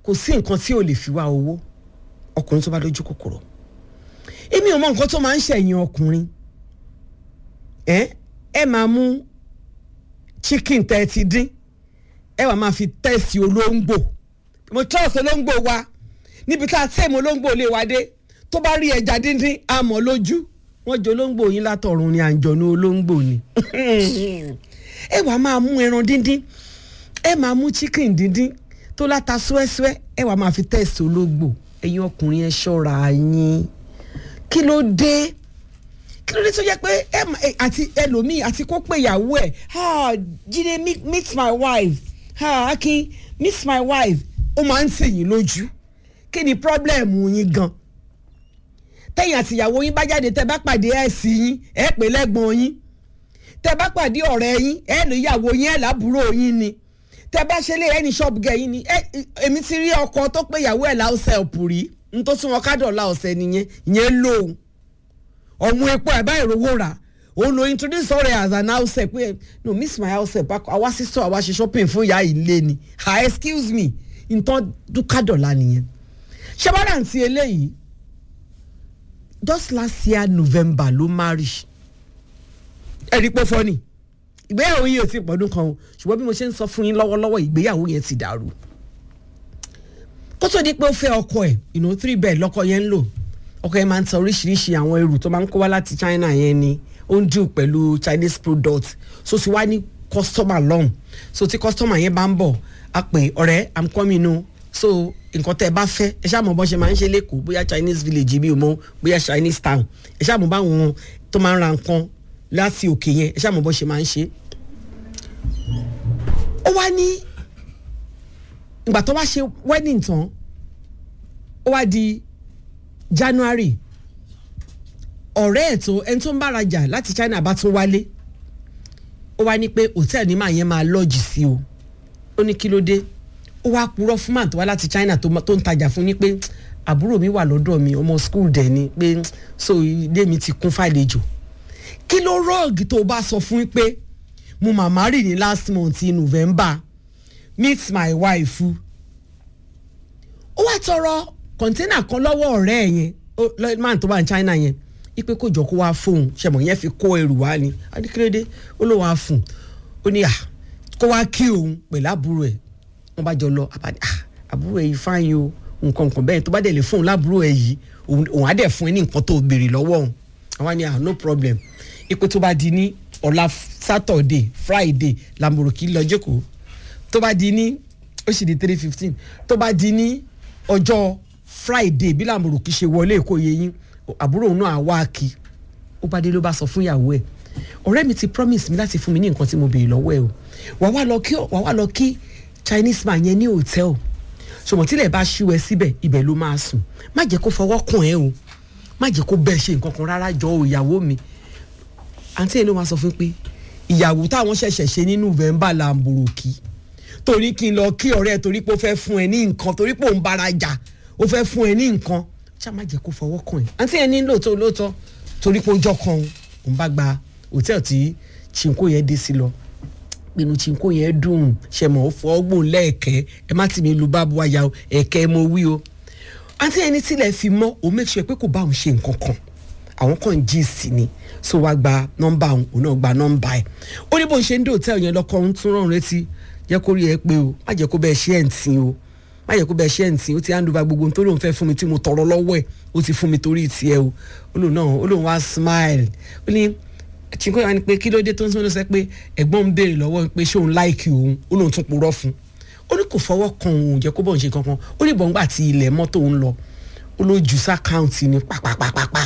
kò sí nǹkan tí ò lè fi wá owó ọkùnrin tó bá lójú kòkòrò èmi ò mọ nǹkan tó máa ń ṣẹ̀yìn ọkùnrin ẹ ẹ máa mú chicken tẹ́ ẹ ti dín ẹ wàá máa fi tẹ́sì olóńgbò mo trust olóńgbò wa níbi tá a tẹ́ mo olóńgbò lè wá dé tó bá rí ẹja díndín a mọ̀ lójú wọ́n jẹ olóńgbò yín látọ̀run ni àǹjọ̀nú olóńgbò ni ẹ wàá máa mú ẹran díndín ẹ máa mú chicken díndín tó láta súẹ́súẹ́ ẹ wàá máa fi tẹ́sì olóńgbò ẹ̀yin ọkùnrin ẹ ṣọ́ra yín kí ló dé kí ló dé tó yẹ pé ẹ mà- ẹ- àti ẹlòmíì àti kó pé ìyàwó ẹ ah jíde meet meet my wife ah akin meet my wife ó máa ń tìyín lójú kí ni problem yín gan tẹ̀yìn àti ìyàwó yín bá jáde tẹ́ bá pàdé ẹ̀sìn yín ẹ̀ pè lẹ́gbọ̀n yín tẹ́ bá pàdé ọ̀rẹ́ yín ẹ̀ lè ìyàwó yín ẹ̀ lábúrò yín ni tẹ́ bá ṣe lé ẹni ṣọ́ọ̀bù gẹ̀ yín ni ẹ̀ èmi ti rí ọkọ tó pé ìyàwó ẹ̀ láwùsẹ̀ òpù rí n tó tún wọn kádọ̀ọ́lá ọ̀sẹ̀ nìyẹn ìyẹn lóhùn ọ̀hún epo ẹ̀ báyìí rówó rà òun lo introduce ọ̀rẹ́ as an house help pé no miss my house help àwa sísọ àwa ṣe shopping fún ìyá ilé ni ha excuse me nǹkan dúkàdọ̀là nìyẹn ṣẹ́bàrà àǹtí eléyìí just last year november ló marry ẹ̀rí pé fọ́nì ìgbéyàwó yìí ò tí ì pọ̀dún kan o ṣùgbọ́n bí mo ṣe ń sọ fún yín lọ́wọ́lọ́wọ́ ìgbéyàwó yẹn ti dàrú kó tó di pé ó fẹ́ ọkọ ẹ̀ you know three bed lọ́kọ yẹn ń lò ọkọ yẹn máa ń ta oríṣiríṣi àwọn ẹrù tó máa ń kó wá láti China yẹn ni ó ń dùn pẹ̀lú Chinese product so ti wá ní customer lọ́hùn so tí customer yẹn bá ń bọ̀ a pè ọ̀rẹ́ i'm coming o so nǹkan tẹ́ ẹ bá fẹ́ ẹ ṣáà mọ̀ bọ́ ṣe máa ń ṣe lẹ́kọ̀ọ́ bóyá Chinese village bí o mọ̀ bóyá Chinese town ẹ ṣáà mọ̀ báwọn tó máa ń ra nǹkan láti òkè yẹn ẹ ṣáà mọ̀ bọ́ ṣe máa ń ṣe. ó wá ní ìgbà tó wá ṣe wedding tán ó wá di January ọ̀rẹ́ ẹ̀ tó ẹni tó ń bára jà láti China bá tún wálé ó wá ní pé hòtẹ́ẹ̀lì ní màá yẹn máa lọ́ọ̀jì sí o ó ní kí ló dé ó wá purọ́ fún màá tó wá láti China tó ma- tó ń tajà fún ni pé àbúrò mi wà lọ́dọ̀ mi ọmọ school dẹ̀ ni pé so ilé mi ti kún fàlejò kí ló rọ́ọ̀gì tó o bá sọ fún pé mo màmá rì ní last month in November meet my wife ó wá tọrọ kọ̀ńténà kan lọ́wọ́ ọ̀rẹ́ ẹ̀ yẹn ó- lọ́- man tó wà ní China yẹn ipe kò jọ kó wá fóun ṣẹ̀mọ̀ yẹn fi kó ẹrù wá ni adékèrèdé ó ló wàá fún un ó ní à kó wá kí òun pẹ̀lú àbúrò ẹ̀ wọ́n bá jọ lọ àbádé à àbúrò ẹ̀ yìí fáyín o nǹkan nǹkan bẹ́ẹ̀ tó bá dẹ̀ lè fóun lábúrò ẹ̀ yìí òun òun á dẹ̀ fún ẹ ní nǹkan tó béèrè lọ́wọ́ òun àwọn ni à no problem ipe tó bá di ní ọ̀la Saturday Friday lamboroki lọ jókòó tó bá di ní ó sì di three fifteen tó bá di ní ọjọ́ Friday bí làmùrùkì ṣe wọlé èkó yẹ yín àbúrò òun náà wá kí ó bá dé ló bá sọ fún ìyàwó ẹ̀ ọ̀rẹ́ mi ti promise mi láti fún mi ní nǹkan tí mo béèrè lọ́wọ́ ẹ̀ o wàá wá lọ kí wàá wá lọ kí Chinese man yẹn ní hòtẹ́ẹ̀lì ṣùgbọ́n tílẹ̀ bá ṣú ẹ síbẹ̀ ibẹ̀ ló máa sùn má jẹ́ kó fọwọ́ kàn ẹ́ o má jẹ́ kó bẹ́ẹ̀ ṣe nǹkan kan rárá jọ o ìyàwó mi àǹtí ẹ̀ ló máa sọ fún pé ìyàwó táwọn ṣẹ̀ṣẹ̀ ṣe ní November làǹbòròkì torí kí n lọ kí ọ̀rẹ́ ẹ̀ torí pé ó fẹ́ fún ẹ ní nǹkan torí pé òun bára jà ó fẹ́ fún ẹ ní nǹkan ṣá má jẹ́ kó fọwọ́ kàn ẹ́ àǹtí ẹ̀ ní lóòótọ́ lóòótọ́ torí pé ó jọ kan òun òun bá gba hòtẹ́ẹ̀lì tí chinko yẹn dé sí lọ pinnu chinko yẹn dùn ṣe mọ̀ ó fọ́ gbòòn lẹ́ẹ̀kẹ́ ẹ má tì mí lu bá bu aya o ẹ̀kẹ́ mo wí o àǹtí ẹni tílẹ̀ fi mọ́ òun make sure pé kò bá òun ṣe nǹkan kan àwọn kan ń jí sí ni so wá gba nọ́mbà òun òun náà gba nọ́mbà ẹ̀ ó ní bó ń ṣe ń dé hòtẹ́ẹ̀lì yẹn lọ́kọ́ ń tún rọrùn létí jẹ́ kó rí ẹ pé o má jẹ́ kó bẹ́ẹ̀ ṣe ẹ̀ ń tì o má jẹ́ kó bẹ́ẹ̀ ṣe ẹ̀ ń tì ó ti hand over gbogbo ohun tó lóun fẹ́ fún mi tí mo tọrọ lọ́wọ́ ẹ̀ ó ti fún mi torí tiẹ̀ o ó lóun náà ó lóun wá smile ó ní chinko yà ni pé kí ló dé tó ń sọ pé ẹ̀gbọ́n ń béèrè lọ́wọ́ pé ṣé òun láìkì òun ó lóun tún purọ́ fún ó ní kò fọwọ́ kan òun jẹ́ kó bọ̀ ń ṣe kankan ó ní bọ̀ǹgbà tí ilẹ̀ mọ́tò ń lọ ó ló jù sákàǹtì ní pàpàpàpàpà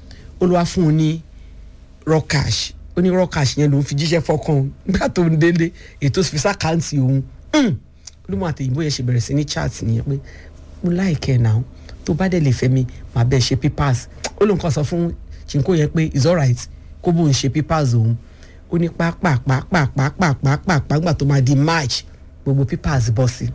ó ló wá fún un ní raw cash ó ní raw cash yẹn lòun fi jíṣẹ́ fọ́kàn òun nígbà tó ń délé ètò fi sákàǹtì òun olúmọ àtẹ̀yìnbó yẹn ṣe bẹ̀rẹ̀ sí ní chat nìyẹn pé mo láìkẹ́ ẹ̀ náà tó bá dẹ̀ lè fẹ́ mi màá bẹ́ẹ̀ ṣe papers ó lóun kàn sọ fún chinko yẹn pé it's alright kó bóun ṣe papers òun ó ní pàápàápàápàápàápàápàá gbà tó máa di march gbogbo papers bọ́ sí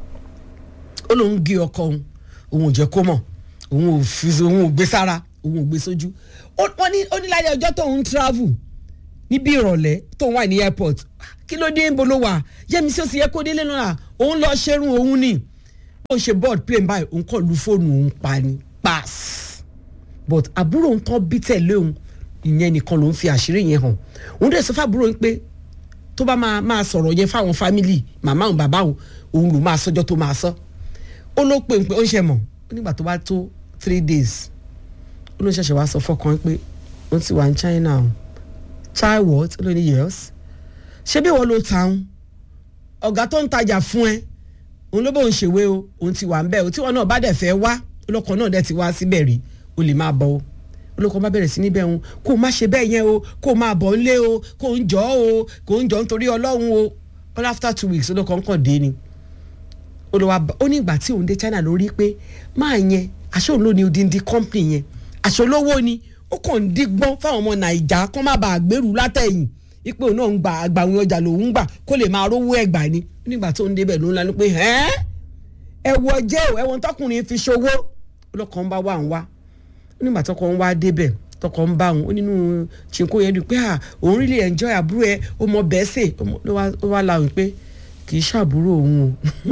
ó lóun gé ọkọ òun òun ò jẹ́ kó mọ̀ òun ò fi òun ò gbé sára òun ò gbé sójú wọ́n ní ó ní láyé ọjọ́ tóun travel níbi ìrọ̀lẹ́ tóun wà ní airport kí ló dé ń bolo wà yẹ́mi sí ó sì yẹ kó délé náà òun lọ ṣerun òun ni ó ṣe board plane báyìí òun kàn lu fóònù òun pa ni pass but àbúrò òun tán bí tẹ̀lé òun ìyẹn nìkan ló ń fi àṣírí yẹn hàn òun dẹ̀ sọ fábúrò òun pé tó bá máa máa sọ̀rọ̀ yẹn fáwọn fámìlì màmá òun bàbá òun òun ló máa sọjọ́ tó máa sọ ó ló pè ń pé ó ń ṣe mọ̀ ó nígbà tó bá tó three days ó ló ṣẹ̀ṣẹ̀ wá sọ fọkàn pé ó ti wà ní China o chai what ó ló ní yes ṣé bí wọ́n ló ta òun ọ̀gá tó ń tajà fún ẹ òun ló bóun ṣèwé o òun ti wà ń bẹ̀ o tí wọn náà bá dẹ̀ fẹ́ wá olóko náà dẹ̀ ti wá síbẹ̀ rí o lè máa bọ̀ o olóko bá bẹ̀rẹ̀ sí níbẹ̀ òun kó o má ṣe bẹ́ẹ̀ yẹn o kó o máa bọ̀ ńlé o kó o ń jọ́ o kó o ń jọ́ nítorí ọlọ́run o all after two weeks olóko ń kàn dé ni olùwà ó ní ìgbà tí òun dé China lórí pé máa yẹn aṣọ òun ló ní odindi company yẹn aṣọ olówó ni ó kàn ń dígbọ́n fáwọn ọmọ Nàìjà kó má bàa gbèrú látẹ̀yìn ipò náà ń gba àgbàwìn ọjà lòún gbà kó lè máa rówó ẹgbà ni nígbà tó ń débẹ̀ ló ń lanu pé ẹ́ ẹ wọ jẹ́ ò ẹ̀wọ̀n tọkùnrin fi ṣòwò ọlọ́kàn ń bá wà ń wá nígbà tọkọ ń wá débẹ̀ tọkọ ń bá òun ó nínú ṣìnkó yẹn dùn pé à òun really enjoy àbúrò ẹ ó mọ bẹ́ẹ̀ sè ó wá láwùn pé kì í ṣàbúrò òun o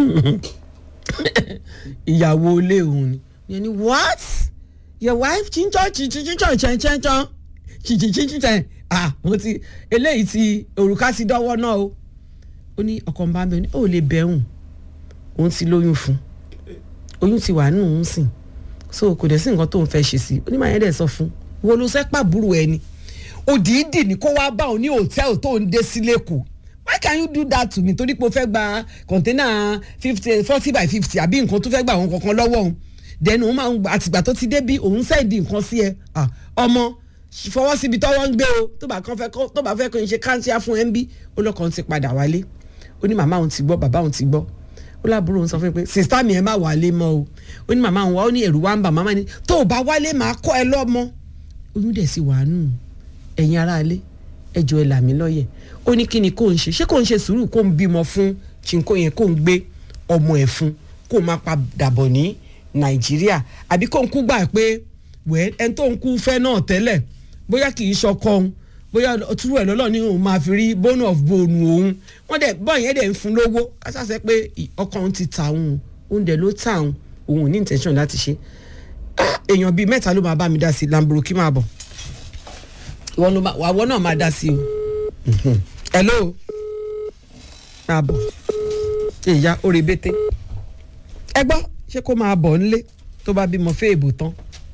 ìyàwó ilé òun ni yẹn ni what your wife chinchan chinchan chinchan chinchan chinchan chinchan ah mo ti eléyìí ti òrùka ti dọ́wọ́ náà o ó ní ọkọ bá bẹ ní ó lè bẹ̀rùn òun ti lóyún fún oyún ti wà nínú òun sìn so kò dẹ̀ sí nǹkan tó ń fẹ́ ṣe sí onímọ̀ yẹn dẹ̀ sọ fún wo ló sẹ́ pàbúrò ẹni òdìídì ní kó wá bá òun ní hòtẹ́ẹ̀lì tó ń dé sí lẹ́kọ̀ọ́ why can you do that to me torí pé o fẹ́ gba kọ̀ńténà fifty forty by fifty àbí nǹkan tó fẹ́ gbà wọn kankan lọ́wọ́ òun then òun máa ń gbà àtìgbà tó ti dé bí òun sẹ́ẹ̀dì nǹkan sí ẹ ọmọ fọwọ́ síbi tọ́wọ́ ń gbé o tó bá kàn fẹ́ tó bá fẹ́ kó n ṣe káńtíá fún ẹ ń bí olókan ti padà wálé ó ní màmá òun ti gbọ́ bàbá òun ti gbọ́ ó lábúrò òun sọ fún mi pé sista mi ẹ má wálé mọ́ o ó ní màmá òun wá ó ní ẹ̀rù wá ń bà màmá ni tó o bá wálé màá kọ́ ẹ lọ́mọ oyún dẹ̀ sì wà nù ẹ̀yin aráalé ẹjọ́ ẹ là mí lọ́yẹ̀ ó ní kí ni kò ń ṣe ṣé kò ń ṣe sùúrù kó ń bímọ fún chinko yẹn kó ń gbé ọmọ ẹ̀ fún kó máa padà bọ̀ ní nàìjíríà àbí kó ń kú gbà pé wẹ́ẹ́ ẹni tó ń kú fẹ́ náà tẹ́lẹ̀ bóyá kì í ṣọkọ òun bóyá túrú ẹ̀ lọ́lọ́ ní òun máa fi rí bone of bone òun wọ́n dẹ̀ bọ́ yẹn dẹ̀ ń fún lówó kásásẹ́ pé ọkọ òun ti ta òun òun dẹ̀ ló ta òun òun ò ní intention láti ṣe èèyàn bíi mẹ́ta ló máa bá mi dá sí Lamborghini máa bọ̀ wàwọ́ náà máa dá sí o hello máa bọ̀ ìyá orí bété ẹ gbọ́ ṣé kó máa bọ̀ nílé tó bá bímọ fèèbù tán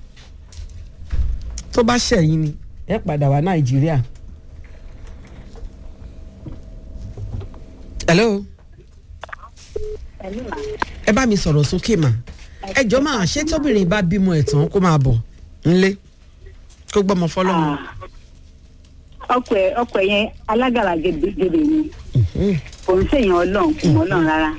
tó bá ṣẹ̀yìn ni ẹ padà wá nàìjíríà. hello. ẹ bá mi sọ̀rọ̀ sókè mà ẹ jọ máa ṣé tóbìnrin bá bímọ ẹ̀ tán kó máa bọ̀ nílé kó gbọ́mọ fọlọ́run. ọkọ ẹ ọkọ ẹ yẹn alágàlà gèdè ni kò ń ṣèyàn ọlọ́run kò mọ́ náà rárá.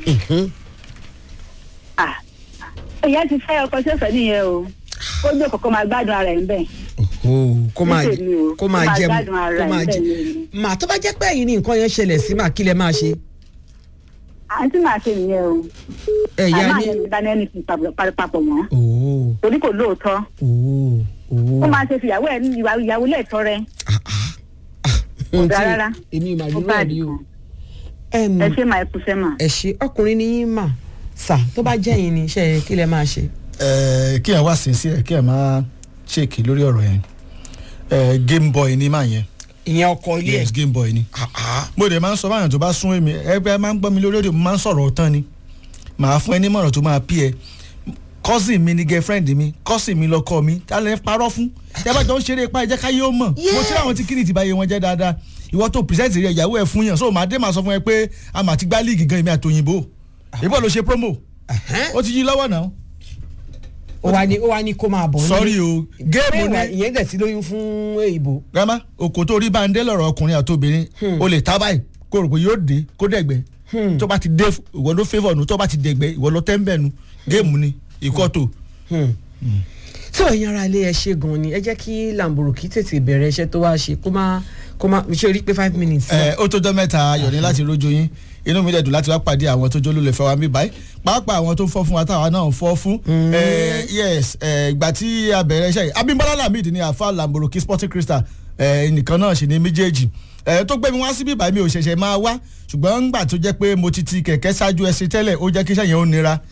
ìyá ti fẹ́ ọkọ tí ó fẹ́ nìyẹn o kó gbé kọ̀ọ̀kan máa gbádùn ara ẹ̀ ń bẹ̀ kó máa kó máa jẹ kó máa jẹ mà tó bá jẹ́ pé ẹ̀yin ni nǹkan yẹn ṣẹlẹ̀ sí mà kí lẹ máa ṣe. àǹtí máa ṣe nìyẹn o. ẹ̀yà ni àmọ́ àyẹ̀wò dání ẹni fún papọ̀ mọ́. torí kò lóòótọ́. ó máa ṣe fìyàwó ẹ̀ ní ìyàwó lẹ́ẹ̀tọ́ rẹ. kò dáa rárá. èmi ìmọ̀ àdúrà rí o. ẹ ṣe máa kú sẹ́ mà. ẹ ṣe ọkùnrin ni yín mà sà tó bá jẹ́ yín ni iṣẹ́ kí lẹ máa ṣe. ẹ kí ẹ wá sí sí ẹ kí ẹ máa ṣèkì lórí ọ̀rọ̀ yẹn game boy ni máa yẹn. ìyẹn ọkọ ilé ẹ. yes game boy ni. mo dẹ̀ máa ń sọ báyọ̀ tó bá sún èmi ẹgbẹ́ máa ń gbọ́ mi lórí òde mo máa ń sọ̀rọ̀ tán ni màá fún ẹ ní mọ̀ràn tó máa pí ẹ cousin mi ni girlfriend mi cousin mi lọkọ mi tálẹ̀ parọ́ fún yàrá jọ ń ṣeré ipá ẹ̀jẹ̀ káyé ó mọ̀ mo ti ráwọn tí kìnìún ti báyé wọn jẹ́ dáadáa ìwọ tó present rẹ ìyàwó ẹ fún yàn so màá dé màá sọ fún ẹ pé a mà ti gbá líìgì gan èmi àtòyìnbó ìbọn ló ṣe promo ó ti yí lọ́wọ́ náà ó wá ní ó wá ní kó máa bọ̀ sọ́rí o géèmù ni ìyẹn dẹ̀ ti lóyún fún èyìnbó. grandma òkò tó rí báńdé lọ́rọ̀ ọkùnrin àti obìnrin o lè tá báyìí kó rò pé yóò dé kó dẹ̀gbẹ́ tó bá ti dé ìwọ ló favour nu tó bá ti dẹ̀gbẹ́ ìwọ ló tẹ́ńbẹ̀ nu géèmù ni ìkọ́tò. tí òyìn ara ilé ẹ ṣe gan ni ẹ jẹ́ kí Lamborghini tètè bẹ̀rẹ̀ iṣẹ́ tó wá ṣe kó má kó má ṣe rí pé five minutes. ẹ ó tó jọ mẹ́ta ayọ̀ ní láti rójú yín inú mi dẹ̀ dùn láti wá pàdé àwọn tó jó lólè fẹ́ wa mí báyìí pàápàá àwọn tó fọ́ fún wa táwa náà fọ́ fún. yes ìgbà tí a bẹ̀rẹ̀ iṣẹ́ yìí Abímbọ́lá Lamid ni àfa Lamborghini Sporting Crystal nìkan náà sì ni méjèèjì tó gbé mi wá síbí báyìí mi ò ṣẹ̀ṣẹ̀ máa wá ṣùgbọ́n ńgbà tó jẹ́ pé mo ti ti kẹ̀kẹ́ ṣáájú ẹsẹ̀ tẹ́lẹ̀ ó jẹ́ kí iṣẹ́ yẹn ó nira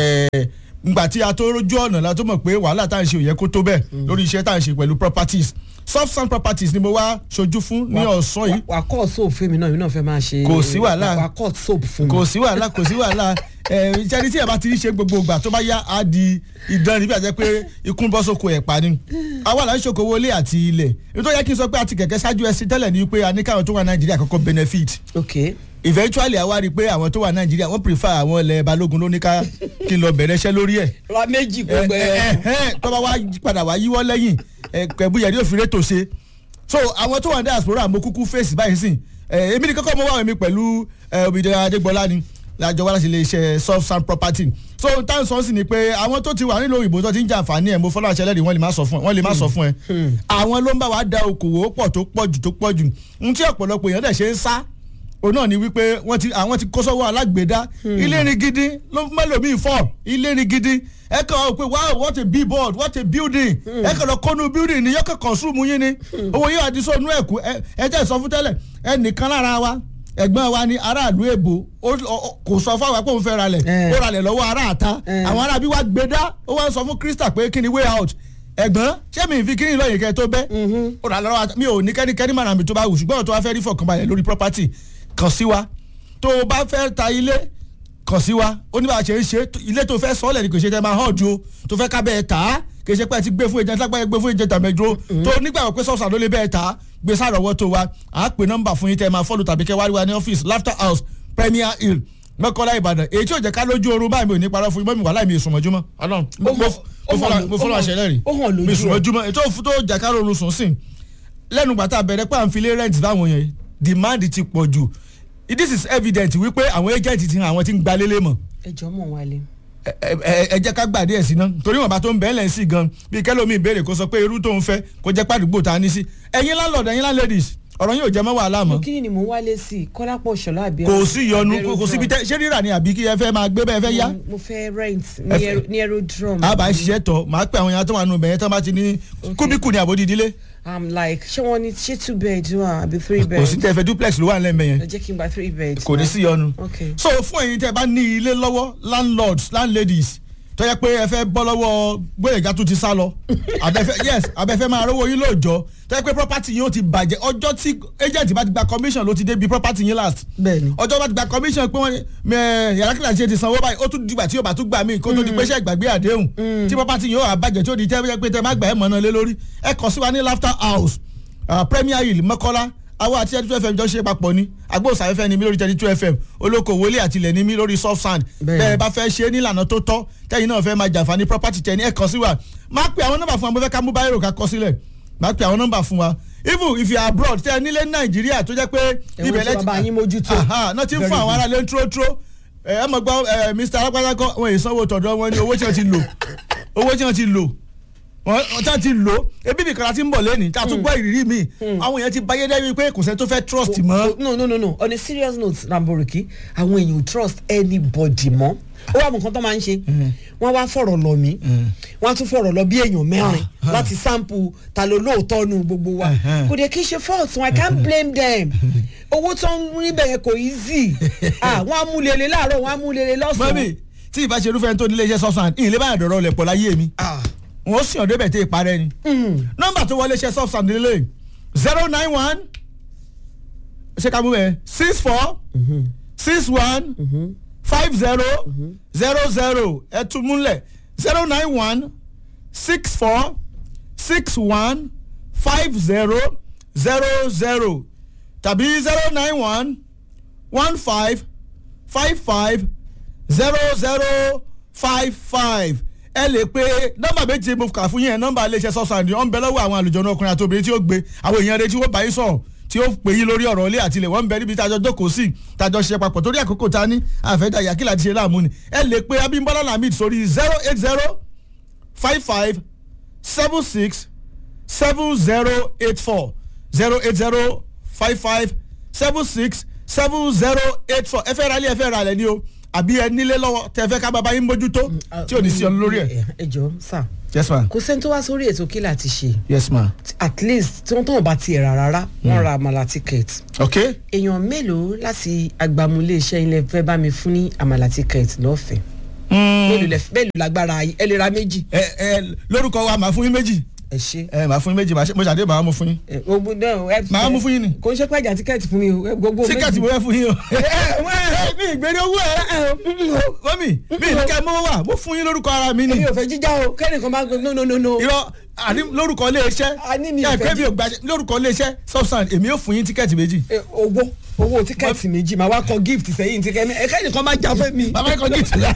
ngbà tí a tó rójú ọ̀nà la tó mọ̀ pé wàhálà tá à ń ṣe òye kó tó bẹ́ẹ̀ lórí iṣẹ́ tá à ń ṣe pẹ̀lú properties soft sand properties ni mo wá ṣojú fún ní ọ̀sán yìí. wà á kọ́ soap fún mi náà mi náà fẹ́ máa ṣe. kò sí wàhálà wà á kọ́ soap fún mi. kò sí wàhálà kò sí wàhálà ìjẹni tí ẹ bá ti ṣe gbogbo ìgbà tó bá yá á di ìdán níbi àti pé ikú bọ́ sóko ẹ̀ pa ni. àwa là ń ṣokòwò ilé àti ilẹ̀ nítorí yẹ kí n sọ pé àti kẹ̀kẹ́ ṣáájú ẹsẹ̀ tẹ́lẹ̀ ni pé a ní káwọn tó wà nàìjíríà kọ́kọ́ benefit. okay eventually àwa rí i pé àwọn tó wà nàìjíríà wọ́n prefer àwọn ilẹ̀ balógun ló ní ká kí n lọ bẹ̀rẹ̀ iṣẹ́ lórí ẹ̀. ra méjì gbogbo ẹ. tọ́ba wa padà wá yíwọ́ lẹ́yìn kẹ̀búyẹ̀ yóò fi rétò ṣe so àwọn tó wà ní diaspora mo kúkú fèsì báyìí sìn èmi ní kọ́kọ́ mo wá mi pẹ̀lú Obìdé Adégbọlá ni lájọ wá láti lè ṣe soft sand property so táwọn sọ sí ni pé àwọn tó ti wà nílò òyìnbó tó ti ń jẹ àǹfààní ẹ̀ mo fọlọ́ àṣẹ lẹ́rìí wọ́n lè má sọ fún ẹ wọ́n lè má sọ fún ẹ àwọn ló ń bá wa da okòwò pọ̀ tó pọ̀ jù tó pọ̀ jù n tí ọ̀pọ̀lọpọ̀ èèyàn dẹ̀ ṣe ń sá òun náà ni wípé wọ́n ti àwọn ti kó sọ́wọ́ alágbèédá ilé ni gidi ló mẹ́lòmíì fọ́ ilé ni gidi ẹ kàn ó pé wow what a billboard what a building ẹ kàn lọ kọ́nu building ni yọkàn consume yín ni owó yóò àdìsọ́ inú ẹ̀kú ẹ jẹ́ ìsọ fún tẹ́lẹ̀ ẹnìkan lára wa ẹ̀gbọ́n wa ní aráàlú èbó kò sọ fún àwọn pé òun fẹ́ ralẹ̀ ó ralẹ̀ lọ́wọ́ aráàta àwọn aráàbí wa gbé dá ó wá sọ fún Krista pé kí ni way out ẹ̀gbọ́n ṣé mi fi kíní lọ́yìn kẹ́ tó bẹ́ ó rà lọ́wọ́ mi ò ní kẹ́nikẹ́ni màrà mi tó bá wù ṣùgbọ́n tó bá fẹ́ rí fọkànbalẹ̀ lórí property kàn sí wa tó o bá fẹ́ ta ilé kàn sí wa ó ní bá a ṣe ń ṣe ilé tó fẹ́ sọ́ọ̀lẹ̀ ni kò ṣe tẹ́ máa hàn ju o tó fẹ́ ká bẹ́ẹ̀ tà á kì í ṣe pé ẹ ti gbé fún agent lágbáyé gbé fún agent àmẹ́dúró tó nígbàgbọ́ pé sọ́ọ̀sà ló lè bẹ́ẹ̀ tà á gbé sàrọ̀wọ́ tó wa à á pè nọ́mbà fún yín tẹ́ máa fọ́lù tàbí kẹ́ wá rí wa ní ọ́fíìsì laughter house premier hill mọ́kànlá ìbàdàn èyí tí ò jẹ́ ká lójú oorun báyìí mi ò ní parọ́ fún yín mọ́mí wàhálà mi ì sùnmọ́júmọ́ ọlọ́run mo fọlọ́ àṣẹ lẹ́rìí mi sùnmọ́júmọ́ ètò tó jẹ́ ká lóorun sùn sìn lẹ́nu gbàtà bẹ̀rẹ̀ pé à ń filé rent fáwọn yẹn demand ti pọ̀ jù this is evident wípé àwọn agent ti hàn àwọn tí ń gba lélẹ̀ mọ̀. ẹ jọ mọ wálé. ẹ jẹ́ ká gbàdé ẹ̀ sí ná torí wọn bá tó ń bẹ́ẹ̀ lẹ̀ sí gan bí kẹ́lómi ìbéèrè kó sọ pé irú tó ń fẹ́ kó jẹ́ pàdúgbò tá a ní sí ẹ̀yin landlord ẹ̀yin landladies ọ̀rọ̀ yóò jẹ́ mọ́ wàhálà mọ́. kí ni mò ń wálé sí i kọ́lápọ̀ ṣọlá àbí. kò sí yọnu kò síbi tẹ ṣé rírà ni àbí kí ẹ fẹ́ máa gbé bẹ́ẹ̀ fẹ́ yá. mo fẹ́ rent ní aerodrome. a bá ṣiṣẹ́ tọ̀ máa pẹ́ àwọn èèyàn tó wà nù bẹ̀yẹn tó bá ti ní kúbíkù ní àbódì ìdílé. i'm like ṣé wọn ní ṣé two bed wà àbí three bed. kò sí tẹ fẹ́ duplex ló wà nílẹ̀ mẹ́yẹn. ẹ jẹ́ kí n gba three bed. kò ní sí yọnu. okay. so fún ẹ̀yin tẹ́ bá ní ilé lọ́wọ́ landlords landladies tó yẹ pé ẹ fẹ́ bọ́ lọ́wọ́ gbóyèga tó ti sá lọ abẹ́fẹ́ yes abẹ́fẹ́ máa rówó yín lóòjọ́ tó yẹ pé property yín ó ti bàjẹ́ ọjọ́ tí agent bá ti gba commission ló ti débi property yín last bẹ́ẹ̀ni ọjọ́ bá ti gba commission pé wọ́n yàrá kíláà ṣe ti sanwó báyìí ó tún dìgbà tí yóò bá tún gbà mí kó tó di pé ṣe ìgbàgbé àdéhùn tí property yín ó wà bàjẹ́ tí ó di tẹ́ pé tẹ́ má gbà ẹ̀ mọ̀nà lé lórí ẹ kàn sí wa ní laughter house premier hill mọ́kọ́lá àwọn àti thirty two fm jọ ṣe papọ̀ ni agbóhùnsáfẹ́fẹ́ ni mí lórí thirty two fm olókoòwò ilé àtìlẹ̀ ni mí lórí soft sand bẹ́ẹ̀ bá fẹ́ ṣe é nílànà tó tọ́ tẹ́yìn náà fẹ́ máa jàǹfààní property tẹ̀ ní ẹ̀kan sí wa máa pe àwọn nọ́mbà fún wa mo fẹ́ ká mú báyìí rò ká kọ sílẹ̀ máa pe àwọn nọ́mbà fún wa even if you are abroad tẹ́ ẹ nílé nàìjíríà tó jẹ́ pé ibẹ̀ lẹ́tí bàbá yín mójútó náà ti ń fún àwọn aráàlú ńtúrótúró ẹ mọ̀ gbọ́ mr alápátákọ́ wọn èyí sanwó tọ̀dọ̀ wọn ni owó tí wọ́n ti lò owó tí wọ́n ti lò wọ́n tá ti lò ebi nìkan la ti ń bọ̀ lẹ́nìí tá a tún gbọ́ ìrírí mi àwọn èèyàn ti báyé dẹ́bi pé kò sẹ́ni tó fẹ́ trust mọ́. no no no no on a serious note Lamborghini àwọn èèyàn ò trust anybody mọ́ ó wà mọ̀ nǹkan tó máa ń ṣe wọ́n wá fọ̀rọ̀ lọ mí wọ́n á tún fọ̀rọ̀ lọ bí èèyàn mẹ́rin láti sample ta ló lóòótọ́ nu gbogbo wa kò dé kí n ṣe fault so I can't blame them owó tó ń rí bẹ̀yẹn kò easy wọ́n á mú lele láàárọ̀ wọ́n á mú lele lọ́sàn-án. mọ́mí tí ìbá ṣe irúfẹ́ tó nílé iṣẹ́ sọ́sàn ìyìnlẹ báyà dọ̀rọ̀ lẹ̀ pọ̀ láyé mi wọ́n sì ọ̀dọ́ bẹ̀ tẹ́ ìparẹ́ ni nọ́mbà tó wọlé iṣẹ́ sọ́sàn nílé zero nine one ṣé ká mú bẹ́ẹ̀ six four six one five zero zero zero ẹ tún múlẹ̀ zero nine one six four six one five zero zero zero tàbí zero nine one one five five five zero zero five five ẹ lè pe nọ́mbà méje mo kà fún yín ẹ nọ́mbà iléeṣẹ́ sọsàn ọ ń bẹ lọ́wọ́ àwọn àlùjọ náà ọkùnrin àti obìnrin tí ó gbé àwọn èèyàn rẹ tí wọ́n bá yín sọ̀rọ̀ tí ó pè yín lórí ọ̀rọ̀ ilé àtìlẹ̀ wọ́n ń bẹ níbi tájọ jókòó sí tájọ ṣe papọ̀ torí àkókò ta ní àfẹ́dá yàkílà ti ṣe láàmú ni ẹ lè pe Abímbọ́lá Lamid sórí zero eight zero five five seven six seven zero eight four zero eight zero five five seven six seven zero eight four ẹ fẹ́ ra ilé ẹ fẹ́ ra ilẹ̀ ni o àbí ẹ nílé lọ́wọ́ tẹ fẹ́ ká bàbá yín mójútó tí ò ní sí ọ lórí ẹ̀. ẹ jọ sà yes ma kò sẹ́ni tó wá sórí ètò kí láti ṣe yes ma at least tí wọ́n tán bá tiẹ̀ rà rárá wọ́n ra àmàlà ticket ok èèyàn mélòó láti agbamulé iṣẹ́ ilẹ̀ fẹ́ bá mi fún ní àmàlà ticket lọ́fẹ̀ẹ́ mélòó lẹ- mélòó lágbára yín? ẹ lè ra méjì ẹ ẹ lórúkọ wa màá fún yín méjì ẹ ṣe. ẹ màá fún yín méjì màá ṣe- mo ṣàdé màá mú fún yín ẹ, gbogbo náà ẹ. Màá mú fún yín ni. kò ń ṣe pé ẹja tíkẹ́ẹ̀tì fún mi o ẹ, gbogbo méjì. tíkẹ́ẹ̀tì mo fẹ́ fún yín o. ẹ ẹ wọ́n ẹ mi ìgbéni owó ẹ ẹ o. mọ́mì mi ní kẹ́ ẹ mọ́ wà mo fún yín lórúkọ ara mi ni èmi ò fẹ́ jíjà o kẹ́nìkan bá gbé no no no no. irọ́ àní lórúkọ ilé iṣẹ́ A ní mi ẹ ìfẹ́ pé mi ò gbà lórúkọ ilé iṣẹ́ substand èmi yóò fún yín tíkẹ́ẹ̀tì méjì. Ẹ, owó owó tíkẹ́ẹ̀tì méjì máa wá kọ gift sẹ́yìn tí kẹ́ni ẹ kẹ́nìkan má jà fẹ́ mi. bàbá ikọ̀ gift la.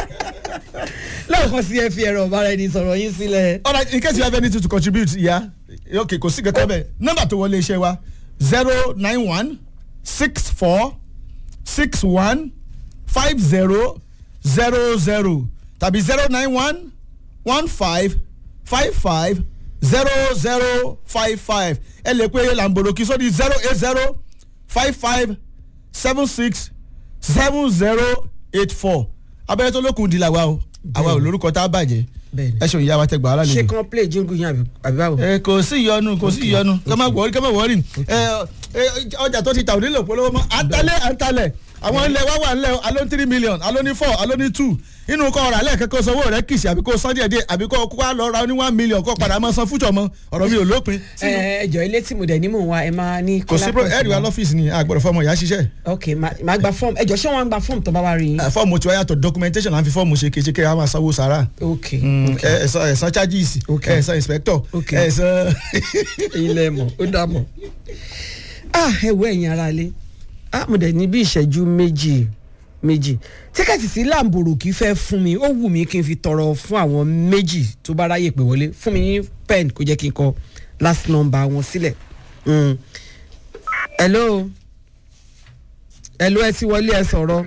lẹ́ẹ̀kan sí ẹ fi ẹ̀rọ ọ̀bára ẹni sọ̀rọ̀ yín sílẹ̀. alright in case you have anything to contribute ya yeah. ok kò sí kẹtẹ bẹ nọ́mbà tó wọlé iṣẹ́ wa zero nine one six four six one five zero zero zero tàbí zero nine one one five five five zero zero five five ẹ lè pe lamboroki sórí zero eight zero five five seven six seven zero eight four abẹ́rẹ́ tó lókun di làwa o àwa ò lórúkọ tá a bàjẹ́ Bẹ́ẹ̀ni. ẹ ṣe òyìnbá wa tẹ gbà á lálejò ṣé kan play jingle yín àbí àbí báwo. ẹ kò sí ìyọnu kò sí ìyọnu kọ́ máa wọrí kọ́ máa wọrí ẹ ẹ ọjà tó ti tà onílò polówó mọ́ àtàlẹ́ àtàlẹ̀ àwọn ilẹ̀ wá wà nílẹ̀ alo ní three million alo ní four alo ní two inú kọ́ ọ̀rọ̀ alẹ́ kẹ́kọ̀ọ́ sanwó rẹ̀ kìsì àbí kó san díẹ̀ díẹ̀ àbí kó kó wá lọ ra ní one million kó padà máa san fújọ mọ́ ọ̀rọ̀ mi ò lópin. ẹ ẹ jọ ilé tí mo dẹ̀ ní mò ń wá ẹ máa ní. kò sí pro ẹ̀rì wa lọ́fíìsì ni àgbọ̀dọ̀ fọmọ ìyá ṣiṣẹ́ ok ma- màá gba fọ́ọ̀mù ẹ jọ ṣé wọ́n á gba fọ́ọ̀mù tó bá wá rí yín. Eh, fọ́ọ̀mù tiwa yàtọ̀ documentation là ń fi fọ́ọ̀mù ṣe kéṣe kí a máa sanwó sára ok ok ẹ̀sán ẹ̀sán charges Okay. ẹ̀sán inspector Okay. ẹ̀sán. ilé mọ̀ ó dá mọ̀. ah ẹ wo ẹ̀yin ara lé ah mo dẹ̀ ní bí ìṣẹ́jú méjì méjì tíkẹ́ẹ̀tì sí làǹbòrò kì í fẹ́ fún mi ó wù mí kí n fi tọrọ fún àwọn méjì tó bá ráyè pé wọlé fún mi ní pen kó jẹ́ kí n kọ last number wọn sílẹ̀. Mm. hello hello ẹ ti wọlé ẹ sọ̀rọ̀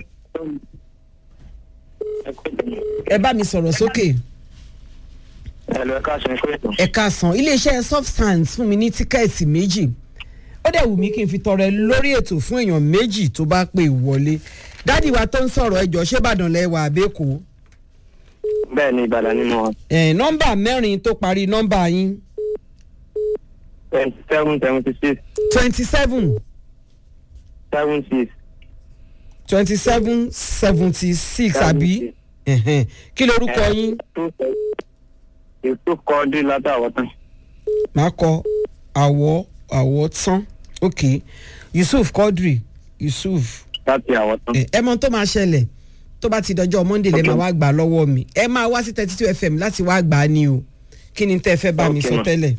ẹ bá mi sọ̀rọ̀ sókè. ẹ̀lọ́ ẹ̀ka sọ fún ètò. ẹ̀ka sàn iléeṣẹ́ substance fún mi ní tíkẹ́ẹ̀tì méjì ó dẹ̀ wù mí kí n fi tọrẹ lórí ètò fún èèyàn méjì tó bá pè wọlé dádì wa tó ń sọ̀rọ̀ ẹjọ́ ṣébàdàn lẹ́wà àbẹ́kọ́ bẹ́ẹ̀ ni ìbàdàn ni mo wà. ẹ̀ nọ́mbà mẹ́rin tó parí nọ́mbà yín twenty seven seventy six twenty seven seven six. twenty seven seventy six àbí Ẹ̀hẹ̀n. kí lorúkọ yín ètò kọ́ dé látàwọ̀ tán. máa kọ àwọ̀ àwọ̀ tán ok yusuf quadri yusuf láti àwọ̀ tán. ẹ ẹ mọ tó máa ṣẹlẹ̀ tó bá ti dọjọ́ monday lè máa wá gbà lọ́wọ́ mi ẹ máa wá sí thirty two fm láti wá gbà á ní o kí ni tẹ́ ẹ fẹ́ bá mi Okay, sọ ma. tẹ́lẹ̀.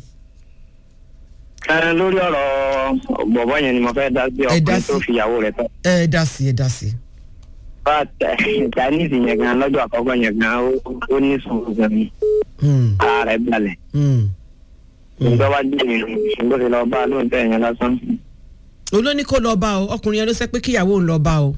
ẹ lórí ọ̀rọ̀ bọ̀bọ̀ yẹn ni mo fẹ́ dá sí Ẹ dá ọkùnrin sí. tó fi ìyàwó rẹ̀ tán. ẹ dá sí ẹ dá sí. bá chinese yẹn gan lọ́jọ́ àkọ́kọ́ yẹn gan ó- ó ní sùúrù gan ni Hmm, ara rẹ̀ balẹ̀. hmm. nígbà wá dé mi nígbà tí lọ bá a lóun tẹ̀ yẹn lásán. olóní kó lọ bá o ọkùnrin yẹn ló sẹ pé kíyàwó ń lọ bá o.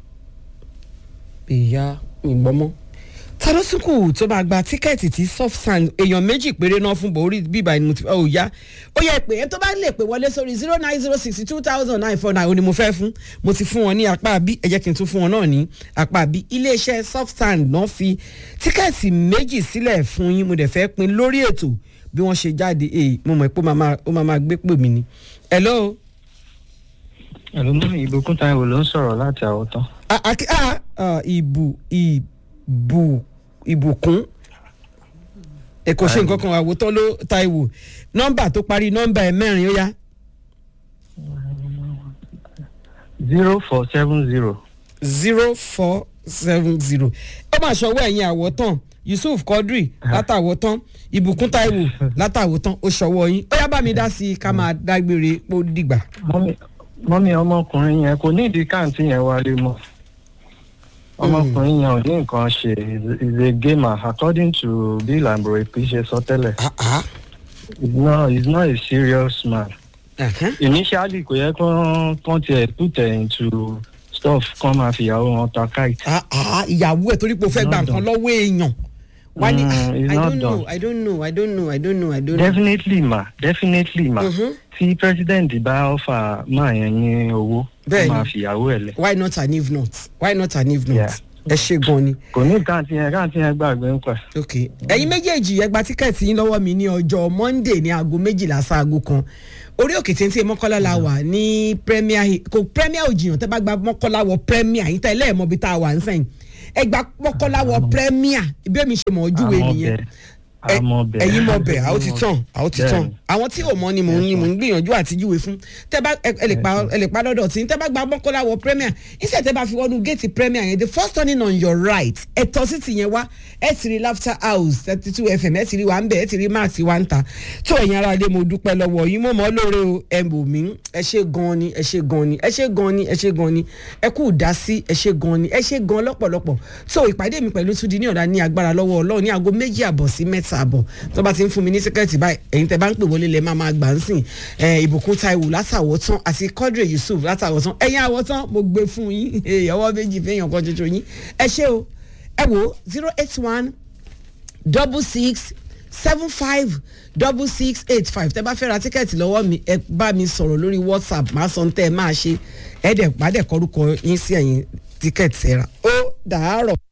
ìyá ìgbọ́mọ́ ta ló tún kù tó máa gba tíkẹ́ẹ̀tì tí soft sand èèyàn méjì péré náà fún bòórí bíbá ni mo ti ò yá ó yẹ pé ẹ tó bá lè pè wọlé sórí zero nine zero sixty two thousand nine four nine ó ní mo fẹ́ fún mo ti fún wọn ní apá bí ẹ jẹ́ kí n tún fún wọn náà ní apá bí iléeṣẹ́ soft sand náà fi tíkẹ́ẹ̀tì méjì sílẹ̀ fún yín mo dẹ̀ fẹ́ pin lórí ètò bí wọ́n ṣe jáde èyí mo mọ̀ pé ó máa máa- ó máa máa gbé pè mí ni. hello. ẹ̀lú mú ìbùkún táìwò ló ń sọ̀rọ̀ láti àwọ̀tán. Ah, ah, kí- ah, ah, ìbù ìbù ìbùkún ẹ kò ṣe nǹkan kan àwòtán ló Táíwò nọ́mbà tó parí nọ́mbà ẹ mẹ́rin ó yá zero four seven zero. zero four seven zero ó mà ṣọwọ́ ẹ̀yìn àwọ̀tán Yusuf Quadri látàwọ̀tán ìbùkún Táíwò látàwọ̀tán ó ṣọwọ́ yín ó yá bá mi dá sí i ká máa dágbére pó dìgbà. mọ́mí mọ́mí ọmọkùnrin yẹn kò ní ìdí káàntì yẹn wálé mọ́. ọmọkùnrin yẹn ò ní nǹkan ṣe is a gamer according to bill ambrope ṣe sọ tẹ́lẹ̀. Ah, ah. he's not he's not a serious man. Ẹ̀hẹ́n. initially kò yẹ kán kán tiẹ̀ put ẹ̀ into stuff kán máa fìyàwó wọn ta kite. Ah, ah, ìyàwó ẹ̀ torí pé o fẹ́ gba Not nǹkan done. lọ́wọ́ èèyàn wá ní Mm, ah, it's I not don't know done. I don't know I don't know I don't know I don't know. definitely ma definitely ma Mhm. tí president bá offer máa yẹn ní owó ó Bẹ́ẹ̀ni. máa fìyàwó ẹ̀ lẹ̀. why not an if not why not an if not. Yeah. ẹ ṣe gan ni. kò ní káàntì yẹn káàntì yẹn gbàgbé ń pẹ. ok ẹyin méjèèjì ẹ gba tíkẹ́ẹ̀tì yín lọ́wọ́ mi ní ọjọ́ monday ní aago méjìlá sáago kan orí òkè téńté mọ́kànlá la wà ní premier Hill- kò premier òjìyàn tẹ́ bá gba mọ́kànlá wọ premier yín tẹ́ lẹ́ẹ̀mọ́ bí tá a wà ń sẹ́yìn ẹ gba mọ́kànlá wọ premier bí èmi ṣe mọ̀ ojúwe nìyẹn Ẹ- ẹ̀yin mọ̀ bẹ̀ àwọn ti tàn àwọn ti tàn àwọn tí ò mọ̀ ni mò ń ni mò ń gbìyànjú àti júwe fún tẹ́ bá ẹ ẹ lè pa ẹ lè pa lọ́dọ̀ tí tẹ́ bá gba mọ́kànlá wọ premier iṣẹ́ tẹ́ bá fi wọnú géètì premier yẹn the first turning on your right ẹ tọ́ sí ti yẹn wá ẹ ti rí laughter house thirty two fm ẹ ti rí wa ń bẹ̀ ẹ ti rí max wa ń ta tó ẹ̀yin ara lé mo dúpẹ́ lọ́wọ́ yín mo mọ̀ ọ́ lóore o ẹ bò mí ẹ ṣe gan ni ẹ ṣe gan ni ẹ ṣe gan ni ẹ ṣe gan ni ẹ kú dásí ẹ ṣe gan ni ẹ ṣe gan lọ́pọ̀lọpọ̀ tó ìpàdé mi pẹ̀lú Túnjí ní ọ̀dà ní agbára lọ́wọ́ Ọlọ́run ní aago méjì àbọ̀ sí mẹ́ta àbọ̀ tó bá ti ń fún mi ní sẹ́kẹ̀tì báyìí ẹ̀yin tẹ́ bá ń pè wọlé lẹ́ máa máa gbà ń sìn ẹ̀ ìbùkún Táíwò látàwọ̀tán àti Quadri Yusuf látàwọ̀tán ẹ̀yin àwọ̀tán mo gbé fún yín ọwọ́ méjì fẹ́yàn kan ṣoṣo yín ẹ ṣé o ẹ wo zero eight one double six seven five double six eight five tẹ́ bá fẹ́ ra tíkẹ́ẹ̀tì lọ́wọ́ mi ẹ bá mi sọ̀rọ̀ lórí whatsapp máa sọ tẹ́ ẹ máa ṣe ẹ dẹ̀ pàdé kọ́rúkọ yín sí ẹ̀yìn tíkẹ́ẹ̀tì ẹ rà ó dàárọ̀.